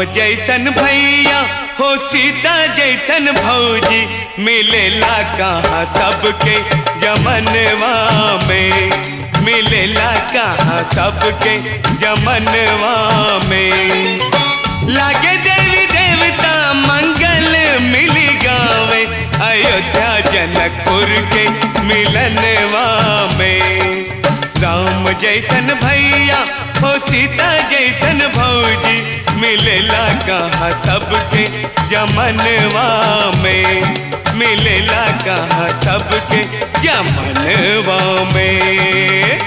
जैसन भैया हो सीता जैसन भौजी मिलेला कहाँ सबके जमनवा में मिलेला कहाँ सबके जमनवा में लागे देवी देवता मंगल मिली गावे अयोध्या जनकपुर के मिलनवा में राम जैसन भैया हो सीता जैसन भौजी मिलेला कहाँ सबके जमनवा में मिलेला कहाँ सबके जमनवा में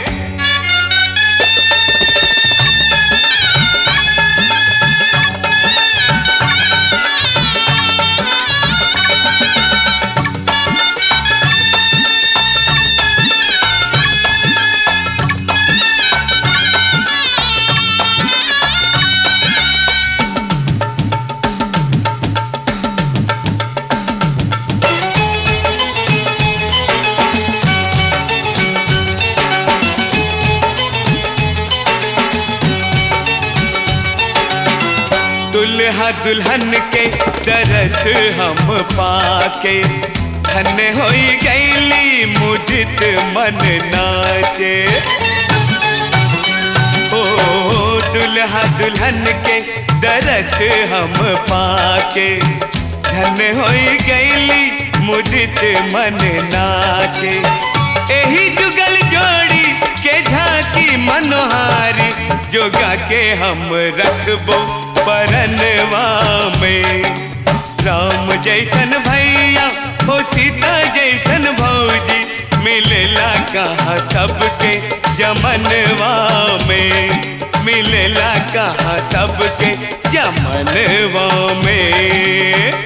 दुल्हा दुल्हन के दरस हम पाके धन्य होई गईली मुझित मन नाचे ओ दुल्हा दुल्हन के दरस हम पाके धन्य होई गईली मुझित मन नाचे एही जुगल जोड़ी के झांकी मनोहारी जोगा के हम रखबो परनवा में राम जैसन भैया हो सीता जैसन भौजी मिलेला कहाँ सबके जमनवा में मिलेला कहाँ सबके जमनवा में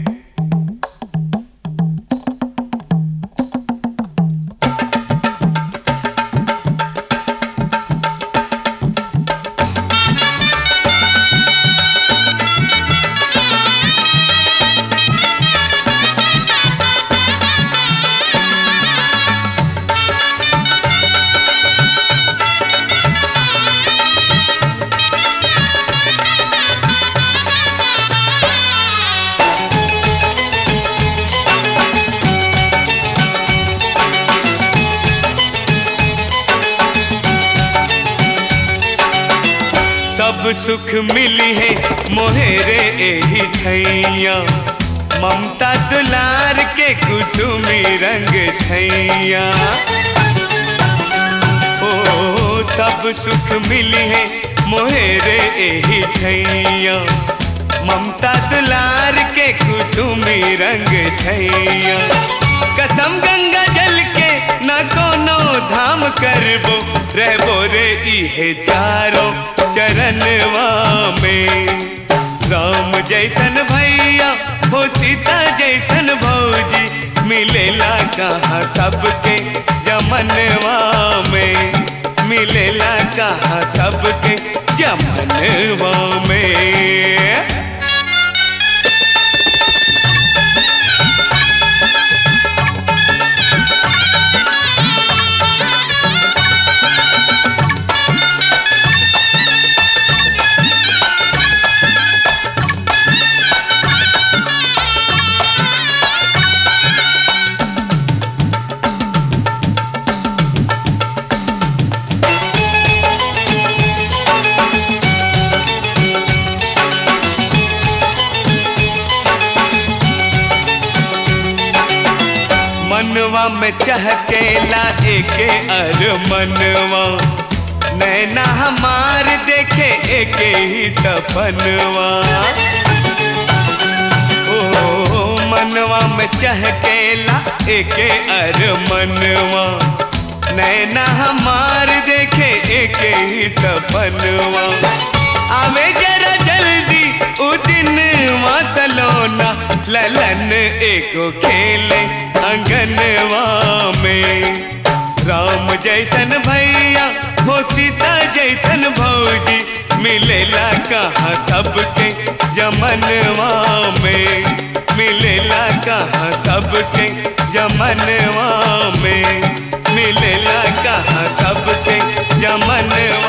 सब सुख मिली है मोहेरे एही छैया ममता दुलार के कुसुमी रंग छैया ओ सब सुख मिली है मोहेरे एही छैया ममता दुलार के कुसुमी रंग छैया कसम गंगा जल के न कोनो धाम करबो रहबो रे इहे चारों चरणवा में राम जैसन भैया हो सीता जैसन भौजी मिलेला कहाँ सबके जमनवा में मिलेला कहाँ सबके जमनवा में मनवा में चहकेला एके अर मनवा नैना हमार देखे एके ही सपनवा ओ मनवा में चहकेला एके अर मनवा नैना हमार देखे एके ही सपनवा आवे जरा जल्दी उ दिन सलोना ललन एको खेले अंगनवा में राम जैसन भैया हो सीता जैसन भौजी मिलेला कहाँ सबके जमनवा में मिलेला कहाँ सबके जमनवा में मिलेला कहाँ सबके जमनवा